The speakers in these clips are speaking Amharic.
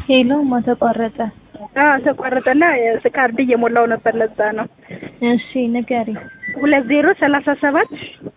ሄሎ ማ ተቋረጠ? አዎ ተቋረጠና ካርድ እየሞላው ነበር ለዛ ነው። እሺ ንገሪ። ሁለት ዜሮ ሰላሳ ሰባት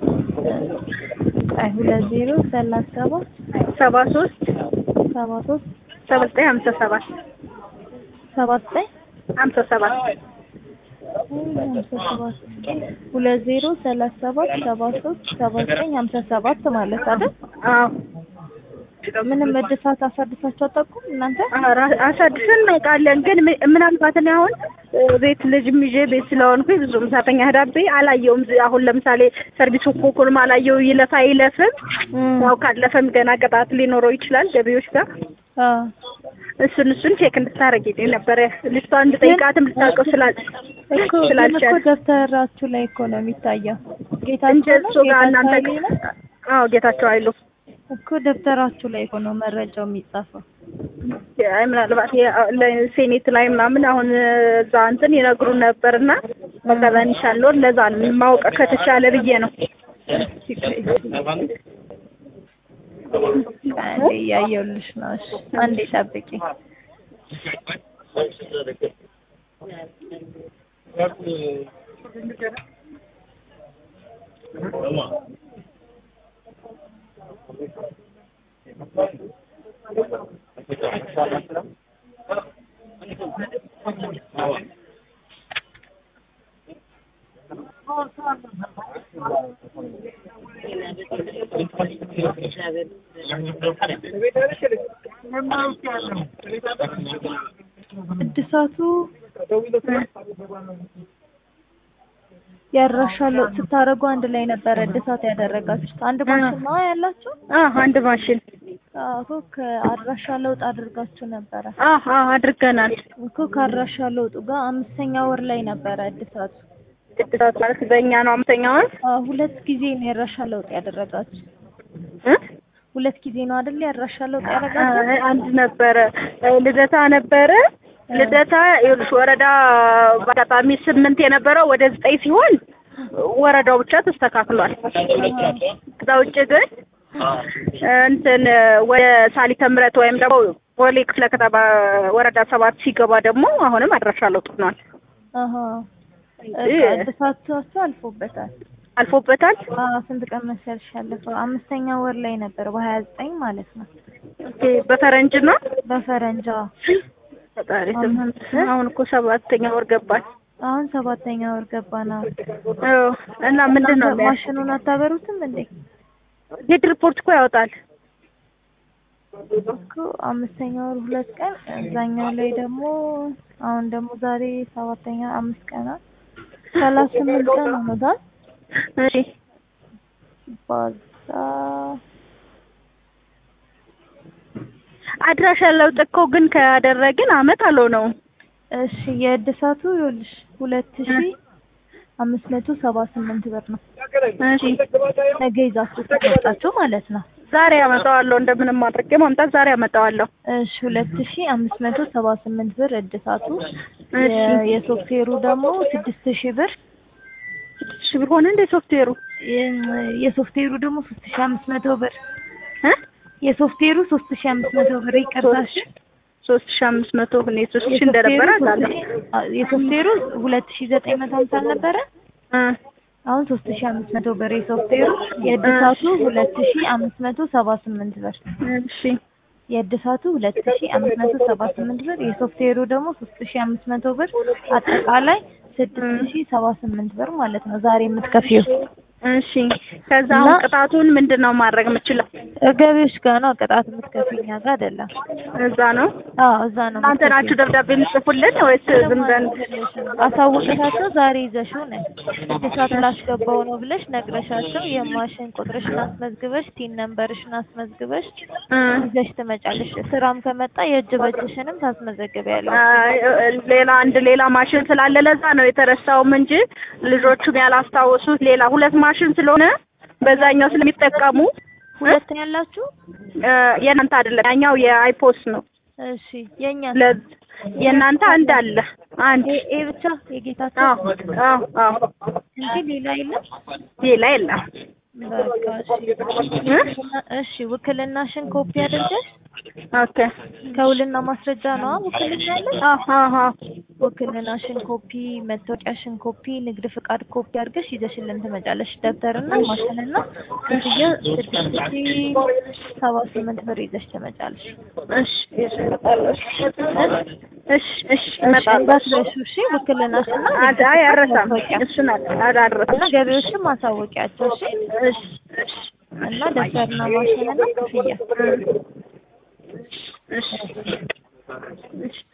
አይ ሁለት ዜሮ ሰላሳ ሰባት ሰባ ሶስት ሰባ ሶስት ሰባ ዘጠኝ ሀምሳ ሰባት ሰባ ዘጠኝ ሀምሳ ሰባት ሀምሳ ሰባት ሁለት ዜሮ ሰላሳ ሰባት ሰባ ሶስት ሰባ ዘጠኝ ሀምሳ ሰባት ማለት አይደል? አዎ ምንም እድሳት አሳድሳችሁ አታውቁም እናንተ? ኧረ አሳድሰን እናውቃለን። ግን ም- ምናልባት እኔ አሁን እ፣ ቤት ልጅም ይዤ ቤት ስለሆንኩኝ ብዙም ሰራተኛ ህዳቤ አላየውም። ዝ- አሁን ለምሳሌ ሰርቪስ ኮኮንም አላየው ይለፍ አይለፍም። እም፣ ያው ካለፈም ገና ቅጣት ሊኖረው ይችላል ገቢዎች ጋር አዎ እሱን እሱን ቼክ እንድታረጊልኝ ነበረ ልጅቷ እንድጠይቃትም ልታውቀው ስላል እኮ ግን እኮ ስላልቻል ደብተራችሁ ላይ እኮ ነው የሚታየው። እንጂ ጌታቸው ነው እሱ ጋር እናንተ ጌታቸው ነው አዎ ጌታቸው አይሉ እኮ ደብተራችሁ ላይ እኮ ነው መረጃው የሚጻፈው። አይ ምናልባት የ- ለሴኔት ላይ ምናምን አሁን እዛ እንትን ይነግሩን ነበርና በቃ በንሻለው ለዛ ነው ማወቅ ከተቻለ ብዬ ነው። አንዴ እያየሁልሽ ነው። እሺ አንዴ ጠብቂ። እድሳቱ ያድራሻ ለውጥ ስታደርጉ አንድ ላይ ነበረ እድሳት ያደረጋችሁት። አንድ ማሽን ነው ያላችሁ? አዎ አንድ ማሽን አዎ እኮ ከአድራሻ ለውጥ አድርጋችሁ ነበረ አዎ አዎ አድርገናል። እኮ ከአድራሻ ለውጡ ጋር አምስተኛ ወር ላይ ነበረ እድሳቱ። እድሳት ማለት በእኛ ነው አምስተኛ ወር አዎ ሁለት ጊዜ ነው የአድራሻ ለውጥ ያደረጋችሁ። እ? ሁለት ጊዜ ነው አይደል የአድራሻ ለውጥ ያደረጋችሁ? አይ፣ አንድ ነበረ እ፣ ልደታ ነበረ ልደታ ይኸውልሽ ወረዳ በአጋጣሚ ስምንት የነበረው ወደ ዘጠኝ ሲሆን ወረዳው ብቻ ተስተካክሏል። ከዛ ውጭ ግን እንትን ወደ ሳሊተ ምሕረት ወይም ደግሞ ቦሌ ክፍለ ከተማ ወረዳ ሰባት ሲገባ ደግሞ አሁንም አድራሻ ለውጥ ሆኗል። አሃ እንጂ በቃ እድሳታችሁ አልፎበታል። አልፎበታል። አዎ ስንት ቀን መሰልሽ ያለፈው? አምስተኛ ወር ላይ ነበር በሀያ ዘጠኝ ማለት ነው ኦኬ፣ በፈረንጅ ነው በፈረንጃ ፈጣሪ ስምንት አሁን እኮ ሰባተኛ ወር ገባል። አሁን ሰባተኛ ወር ገባና አዎ። እና ምንድን ነው የሚያስ- ማሽኑን አታበሩትም እንዴ? ጌት ሪፖርት እኮ ያወጣል። እኮ አምስተኛ ወር ሁለት ቀን እዛኛው ላይ ደግሞ አሁን ደግሞ ዛሬ ሰባተኛ አምስት ቀናት ሰላሳ ስምንት ቀን ሆኖታል። እሺ ባዛ አድራሻ ለውጥ እኮ ግን ካደረግን አመት አልሆነውም። እሺ የእድሳቱ ይኸውልሽ ሁለት ሺ አምስት መቶ ሰባ ስምንት ብር ነው። እሺ ነገ ይዛችሁ ተመጣችሁ ማለት ነው። ዛሬ አመጣዋለሁ፣ እንደምንም አድርጌ ማምጣት ዛሬ አመጣዋለሁ። እሺ ሁለት ሺ አምስት መቶ ሰባ ስምንት ብር እድሳቱ። እሺ የ- የሶፍትዌሩ ደግሞ ስድስት ሺ ብር ስድስት ሺህ ብር ሆነ እንደ ሶፍትዌሩ የ- የሶፍትዌሩ ደግሞ ሶስት ሺ አምስት መቶ ብር እ የሶፍትዌሩ ሶስት ሺ አምስት መቶ ብር ይቅርታሽ። ሶስት ሺህ አምስት መቶ እኔ ሶስት ሺህ እንደነበረ አውቃለሁ። የሶፍትዌሩ ሁለት ሺ ዘጠኝ መቶ ሀምሳ ነበረ። እ አሁን ሶስት ሺ አምስት መቶ ብር የሶፍትዌሩ የእድሳቱ ሁለት ሺ አምስት መቶ ሰባ ስምንት ብር እሺ የእድሳቱ ሁለት ሺ አምስት መቶ ሰባ ስምንት ብር የሶፍትዌሩ ደግሞ ሶስት ሺ አምስት መቶ ብር አጠቃላይ ስድስት ሺ ሰባ ስምንት ብር ማለት ነው ዛሬ የምትከፊው። እሺ ከዛ አሁን እና- ቅጣቱን ምንድን ነው ማድረግ የምችለው? ገቢዎች ጋር ነው ቅጣት የምትከፊው እኛ ጋር አይደለም። እዛ ነው አዎ እዛ ነው እናንተ የምትከፊው። ናችሁ ደብዳቤ የምጽፉልን ወይስ ዝም ብለን? አሳውቅሻቸው ዛሬ ይዘሽው ነይ እድሳት ላስገባው ነው ብለሽ ነግረሻቸው የማሽን ቁጥርሽን አስመዝግበሽ ቲን ነምበርሽን አስመዝግበሽ እ ይዘሽ ትመጫለሽ። ስራም ከመጣ የእጅ በእጅሽንም ታስመዘግቢያለሽ። አይ፣ ሌላ አንድ ሌላ ማሽን ስላለ ለዛ ነው የተረሳውም እንጂ ልጆቹም ያላስታወሱት ሌላ ሁለት ማሽን ስለሆነ በዛኛው ስለሚጠቀሙ ሁለት ነው ያላችሁ? እ፣ የእናንተ አይደለም ያኛው የአይፖስ ነው። እሺ የኛ ለ የእናንተ አንድ አለ አንድ ይሄ ይሄ ብቻ የጌታቸው አዎ አዎ አዎ እንጂ ሌላ የለም። ሌላ የለም በቃ እሺ። እ? እሺ ውክልናሽን ኮፒ አድርገሽ ኦኬ ከውልና ማስረጃ ነው ውክልና ያለሽ? አሃ አሃ ውክልናሽን ኮፒ፣ መታወቂያሽን ኮፒ፣ ንግድ ፍቃድ ኮፒ አድርገሽ ይዘሽልን ትመጫለሽ። ደብተርና ማሽንና ክፍያ ስድስት ሺ ሰባ ስምንት ብር ይዘሽ ትመጫለሽ። እሺ እሺ እመጣለሁ። እሺ እሺ እሺ እመጣለሁ። እንዳትረሺው እሺ። ውክልናሽና አድ አይ አልረሳም። እሱን አላረሳም። እና ገቢዎችን ማሳወቂያቸው እሺ። እሺ እሺ እና ደብተርና ማሽንና ክፍያ እሺ እሺ